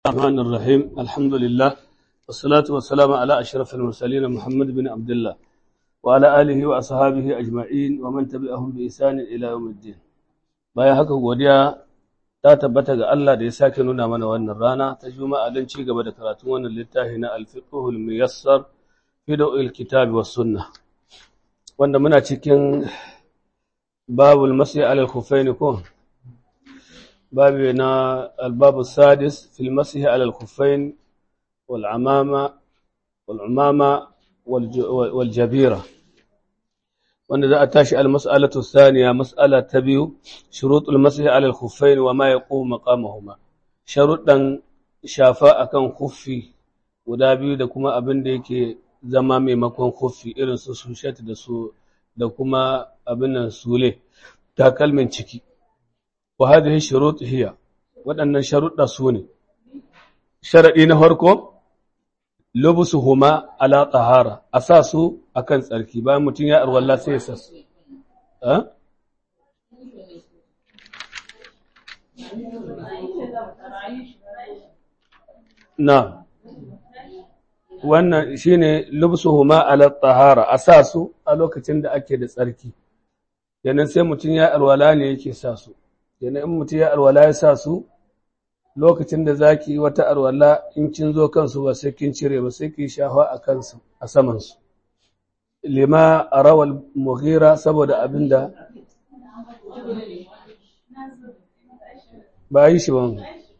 الرحمن الرحيم الحمد لله والصلاة والسلام على أشرف المرسلين محمد بن عبد الله وعلى آله وأصحابه أجمعين ومن تبعهم بإحسان إلى يوم الدين bayan haka godiya ta tabbata ga Allah da ya sake nuna mana wannan rana ta juma'a don ci gaba da karatun wannan littafi na alfiqhul muyassar fi dawil kitabi was sunnah wanda muna cikin babul masih alal khuffain ko babu na albabu sadis fil masih alal khuffain wal amama wal umama wal jabira wanda za a tashi al-mas'alatu thaniya mas'ala ta biyu shurutul masih ala al-khuffain wa ma yaqumu maqamahuma sharuɗan shafa akan khuffi guda biyu da kuma abin da yake zama maimakon khuffi irin su sushet da su da kuma abin nan sule takalmin ciki wa hadhihi shurut hiya waɗannan sharuɗa su ne sharadi na farko lubusuhuma ala tahara a sa su akan tsarki bayan mutum ya arwalla sai ya sa su na wannan shine lubusuhuma ala tahara a sa su a lokacin da ake da tsarki yanan sai mutum ya arwala ne yake sa su yanan in mutum ya arwala ya sa su lokacin da zaki wata arwala in kin zo kansu ba sai kin cire ba sai ki shafa a kansu a saman su lima arawal mughira saboda abinda ba yi shi ba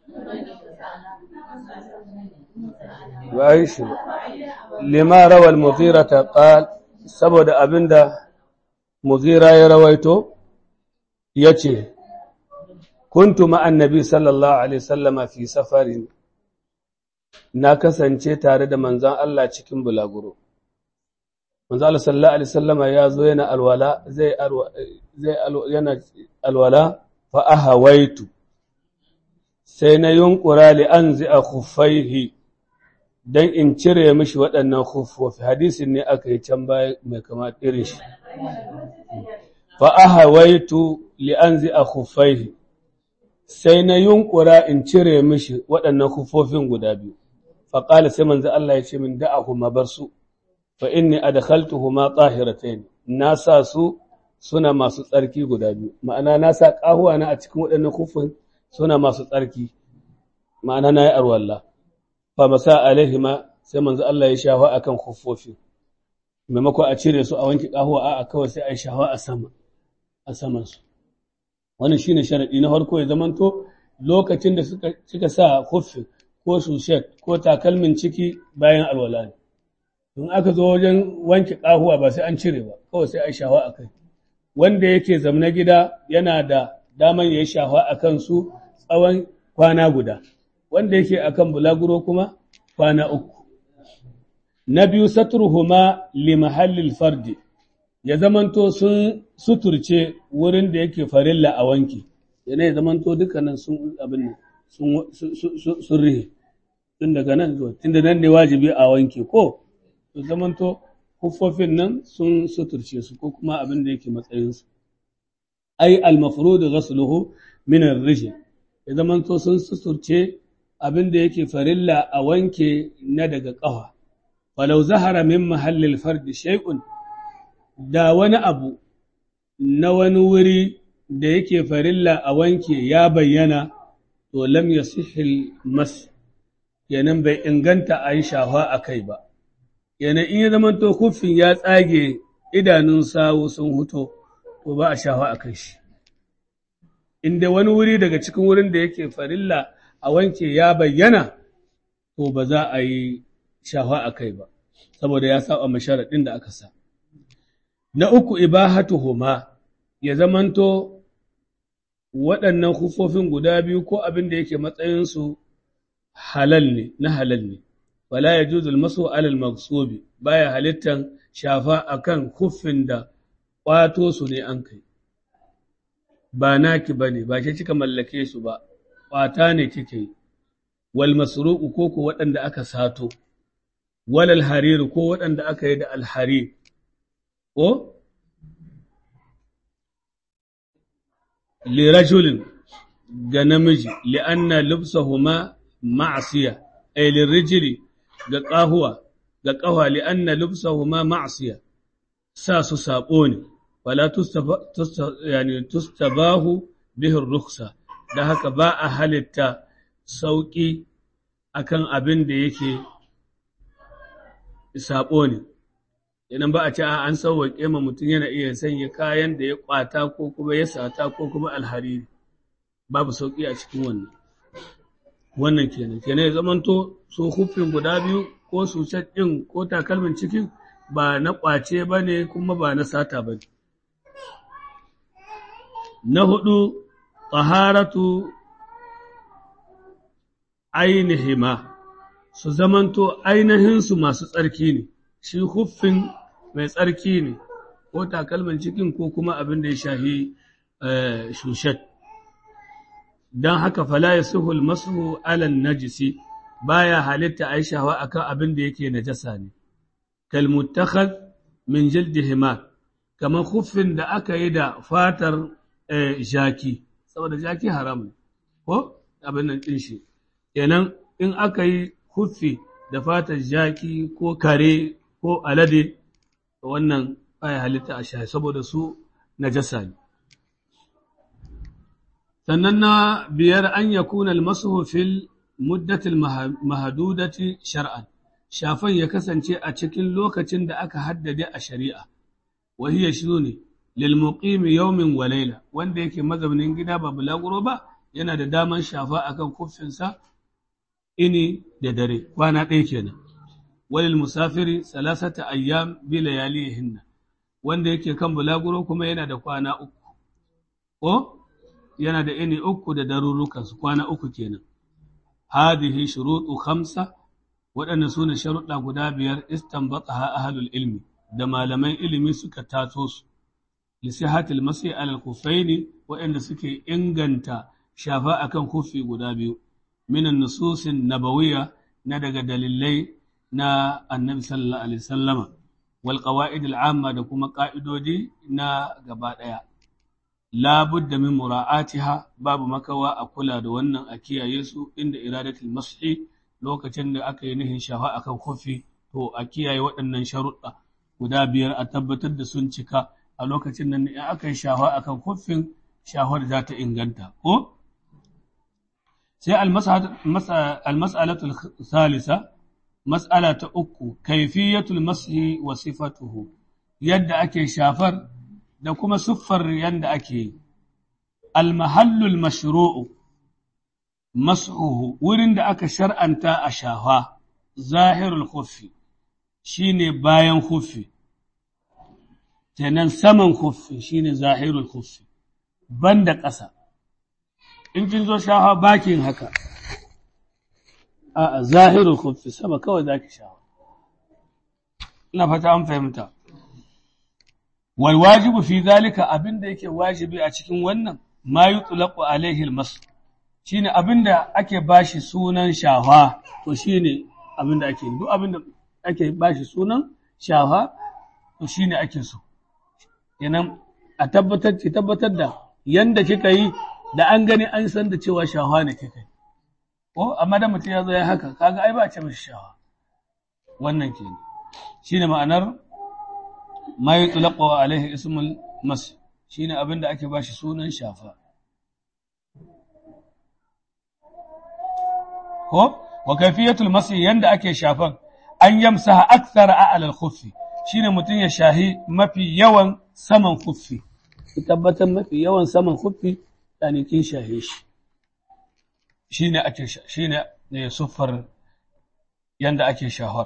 ba yi shi ba lima rawal mughira ta qal saboda abinda mughira ya rawaito yace kuntu ma'an nabi sallallahu alaihi sallama fi safarin na kasance tare da manzan Allah cikin bulaguro manzan Allah sallallahu alaihi sallama ya zo yana alwala zai yana alwala fa ahawaitu sai na yunkura li an zai a khuffaihi don in cire mishi waɗannan khuffofi hadisin ne aka yi can baya mai kama irin shi fa ahawaitu li an zai a khuffaihi sai na yunkura in cire mishi waɗannan kufofin guda biyu faƙala sai manzo Allah ya ce min da'ahuma bar su fa inni adkhaltuhuma tahiratayn na sa su suna masu tsarki guda biyu ma'ana na sa ƙahuwa na a cikin waɗannan kufin suna masu tsarki ma'ana na yi arwalla fa masa alaihima sai manzo Allah ya shafa akan kufofi maimakon a cire su a wanke ƙahuwa a'a kawai sai a yi shafa a sama a saman su wannan shine sharadi na farko ya zamanto lokacin da suka suka sa kuffi ko sushet ko takalmin ciki bayan alwala ne don aka zo wajen wanke kahuwa ba sai an cire ba kawai sai ai shawa akai wanda yake zamna gida yana da daman yayi shawa akan su tsawon kwana guda wanda yake akan bulaguro kuma kwana uku na biyu satruhuma li mahallil fardi ya zamanto sun suturce wurin da yake farilla a wanki yana ya zamanto dukkanin sun abin sun rihe tun daga nan zuwa tun da nan ne wajibi a wanki ko ya zamanto huffofin nan sun suturce su ko kuma abin da yake matsayinsu ai almafrudu ghasluhu min ar-rijl ya zamanto sun suturce abin da yake farilla a wanke na daga ƙafa falau zahara min mahallil fardi shay'un da wani abu na wani wuri da yake farilla a wanke ya bayyana to lam ya sihil mas kenan bai inganta a yi shafa a kai ba kenan in ya zama to kufin ya tsage idanun sawu sun huto to ba a shafa a kai shi inda wani wuri daga cikin wurin da yake farilla a wanke ya bayyana to ba za a yi shafa a kai ba saboda ya saba masharaɗin da aka sa Na uku ibahatuhuma ya zamanto waɗannan hufofin guda biyu ko abin da yake matsayinsu halal ne, na halal ne, wala ya juzul maso alal maksobi baya halittan shafa akan hufin da ƙwato su ne an kai. Ba naki ba ne, ba shi kika mallake su ba, ƙwata ne kike yi, wal masruku ko ko waɗanda aka sato, walal hariru ko waɗanda aka yi da alharir. ko lirajulin ga namiji li'anna lubsahuma ma'asiya ay lirrijli ga qahuwa ga qahwa li anna lubsahuma ma'siya sa su sabo ne wala yani tustabahu bihi rukhsa da haka ba a halitta sauki akan abin da yake sabo ne idan ba a ce an sauwaƙe ma mutum yana iya sanya kayan da ya kwata ko kuma ya sata ko kuma alhariri babu sauƙi a cikin wannan wannan kenan kenan ya zamanto su hufin guda biyu ko su ɗin ko takalmin cikin ba na ƙwace ba ne kuma ba na sata ba ne na hudu taharatu ainihima su zamanto ainihinsu masu tsarki ne shi huffin mai tsarki ne ko takalmin cikin ko kuma abin da ya shahi shushet don haka fala ya suhul masu alan najisi baya halitta a yi shawa a kan abin da yake najasa ne kalmutakhaz min jildi himar kamar huffin da aka yi da fatar jaki saboda jaki haram ne ko abin nan ɗin shi kenan in aka yi huffi da fatar jaki ko kare ko alade wannan baya halitta a shahi saboda su najasa ne sannan na biyar an ya kuna almasuhu fil muddatil mahadudati shar'an shafan ya kasance a cikin lokacin da aka haddade a shari'a wahiya shi ne lil muqimi yawmin wa layla wanda yake mazaunin gida ba bulaguro ba yana da daman shafa akan kuffinsa ini da dare kwana ɗaya kenan walil musafiri salasata ayyam bi layalihinna wanda yake kan bulaguro kuma yana da kwana uku ko yana da ini uku da darurukan su kwana uku kenan hadihi shurutu khamsa waɗannan su ne sharuɗa guda biyar istanbataha ahlul ilmi da malaman ilimi suka tato su lisihatil masi alal kufaini waɗanda suke inganta shafa akan kufi guda biyu minan nususin nabawiyya na daga dalilai na annabi sallallahu alaihi sallama wal qawaid al amma da kuma ka'idodi na gaba daya la budda min mura'atiha babu makawa a kula da wannan a kiyaye su inda iradatul mashi lokacin da aka yi nihin shafa akan kofi to a kiyaye waɗannan sharuɗa guda biyar a tabbatar da sun cika a lokacin nan in aka yi shafa akan kofin shafar za ta inganta ko sai al-mas'alatul salisa Mas'ala ta uku, kaifiyatul mashi wa sifatuhu, yadda ake shafar da kuma siffar yadda ake yi. Almahallul mashru'u, mas'uhu, wurin da aka shar'anta a shafa, zahirul huffi, shi ne bayan huffi, kenan saman huffi shi ne zahirul huffi, banda ƙasa. In kin zo shafa bakin haka. a zahirul khuffi sama kawai zaki sha ina fata an fahimta wal wajibu fi zalika abinda yake wajibi a cikin wannan ma yutlaqu alaihi almas shine abinda ake bashi sunan shafa to shine abinda ake duk abinda ake bashi sunan shafa to shine ake so kenan a tabbatar ki tabbatar da yanda kika yi da an gani an san da cewa shafa ne kika yi ko amma da mutum ya zo ya haka kaga ai ba ce mishi shawa wannan ke shine ma'anar ma yutlaqu alaihi ismul mas shine abin da ake bashi sunan shafa ko wa kayfiyatul masi yanda ake shafan an yamsaha akthar a'la al-khuffi shine mutum ya shahi mafi yawan saman khuffi tabbatar mafi yawan saman khuffi yani kin shahe shi shi ne ake shi ne siffar yanda ake shahar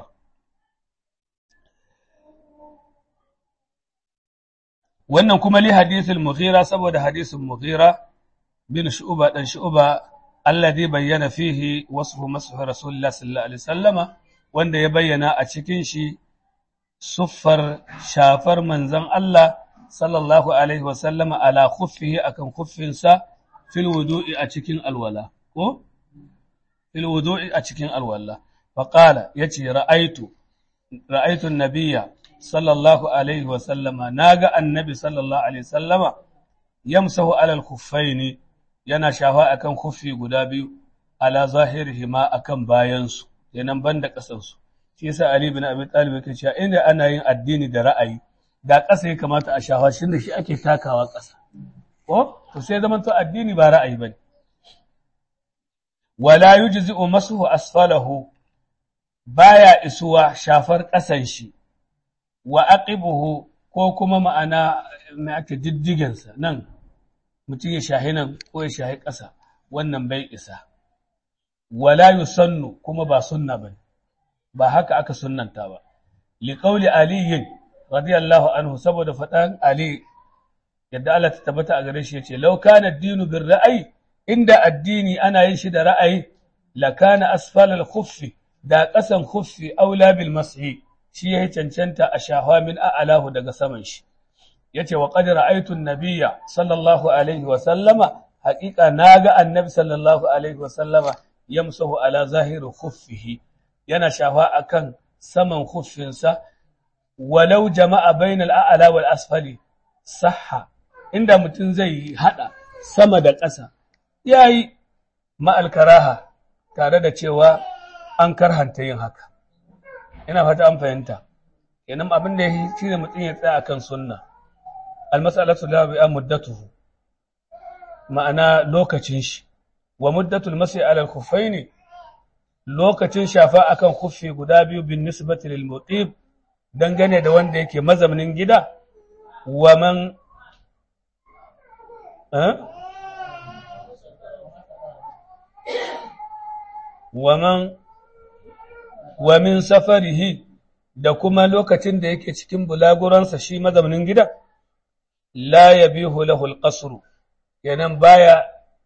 wannan kuma li hadithul mughira saboda hadisin mughira bin shu'ba dan shu'ba alladhi bayyana fihi wasfu masih rasulullah sallallahu alaihi wasallama wanda ya bayyana a cikin shi siffar shafar manzon Allah sallallahu alaihi wasallama ala khuffihi akan khuffinsa fil wudu'i a cikin alwala ko fil wudu'i a cikin alwala fa qala yace ra'aitu ra'aitu an-nabiyya sallallahu alaihi wa sallama naga annabi sallallahu alaihi wa sallama yamsahu ala al-khuffaini yana shafa akan khuffi guda biyu ala zahirihima akan bayansu kenan banda ƙasansu shi yasa Ali bin Abi Talib yake cewa inda ana yin addini da ra'ayi da ƙasa ya kamata a shafa shi da shi ake takawa ƙasa ko to sai zaman to addini ba ra'ayi bane wala yujzi'u masuhu asfalahu baya isuwa shafar ƙasan shi wa aqibuhu ko kuma ma'ana mai ake diddigensa nan mutum ya shahi nan ko ya shahi ƙasa wannan bai isa wala yusannu kuma ba sunna bane ba haka aka sunnanta ba liqauli aliyin radiyallahu anhu saboda faɗan ali yadda Allah ta tabbata a gare shi yace law kana ad-dinu bir ra'ayi inda addini ana yin shi da ra'ayi la kana asfal al-khuffi da ƙasan khuffi aula bil mashi shi yayi cancanta a shahwa min a'lahu daga saman shi yace wa qad ra'aytu an-nabiyya sallallahu alaihi wa sallama haqiqa naga annabi sallallahu alaihi wa sallama yamsahu ala zahiri khuffihi yana shafa akan saman khuffinsa walau jama'a bainal a'la wal asfali sahha inda mutum zai hada sama da ƙasa yayi ma'al karaha tare da cewa an karhanta yin haka ina fata an fahimta kenan abin da yake shine mutum ya tsaya akan sunna al mas'alatu la bi'a muddatuhu ma'ana lokacin shi wa muddatul mas'i ala al khuffaini lokacin shafa akan khuffi guda biyu bin nisbati lil mutib dangane da wanda yake mazaunin gida wa man wa man wa min safarihi da kuma lokacin da yake cikin bulaguransa shi mazaunin gida la yabihu lahu al-qasr yanan baya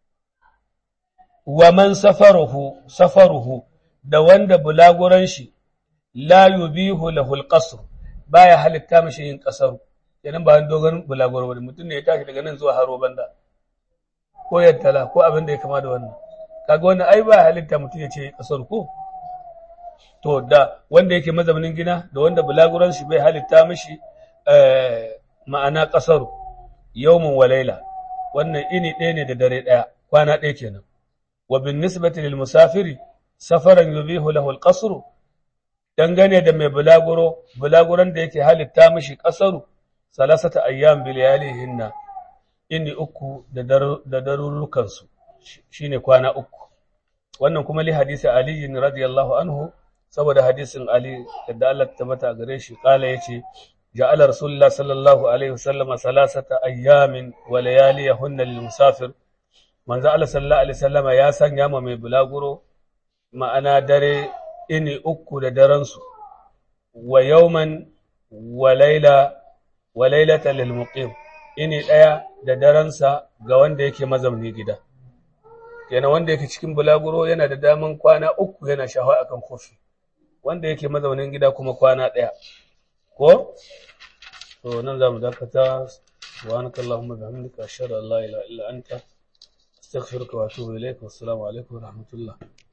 wa man safaruhu safaruhu da wanda bulaguran shi la yubihu lahu al-qasr baya halitta mishi yin kasaru yanan ba dogon bulaguro ba mutum ne ya tashi daga nan zuwa haro banda ko yattala ko abin da ya kama da wannan kaga wannan ai ba halitta mutum ya ce kasar ko to da wanda yake mazaunin gina da wanda bulaguran shi bai halitta mishi ma'ana kasaru yawmun wa laila wannan ini ɗaya ne da dare ɗaya kwana ɗaya kenan wa bin nisbati lil musafiri safaran yubihu lahu al-qasru dangane da mai bulaguro bulaguran da yake halitta mishi kasaru salasata ayyam bil yalihinna ini uku da darurrukan su shine kwana uku wannan kuma li hadisi ali radiyallahu anhu saboda hadisin ali da Allah ta tabbata gare shi kala yace ja'ala rasulullah sallallahu alaihi wasallam salasata ayyamin wa layaliyahunna lil musafir manzo Allah sallallahu alaihi wasallam ya sanya ma mai bulaguro ma'ana dare ini uku da daren su wa yawman wa layla wa laylatan lil muqim ini daya da daren sa ga wanda yake mazauni gida yana wanda yake cikin bulaguro yana da daman kwana uku yana shafa akan kofi wanda yake mazaunin gida kuma kwana ɗaya ko to nan za mu dakata subhanaka allahumma bihamdika ashhadu an la ilaha illa anta astaghfiruka wa atubu ilaik wassalamu alaikum wa rahmatullah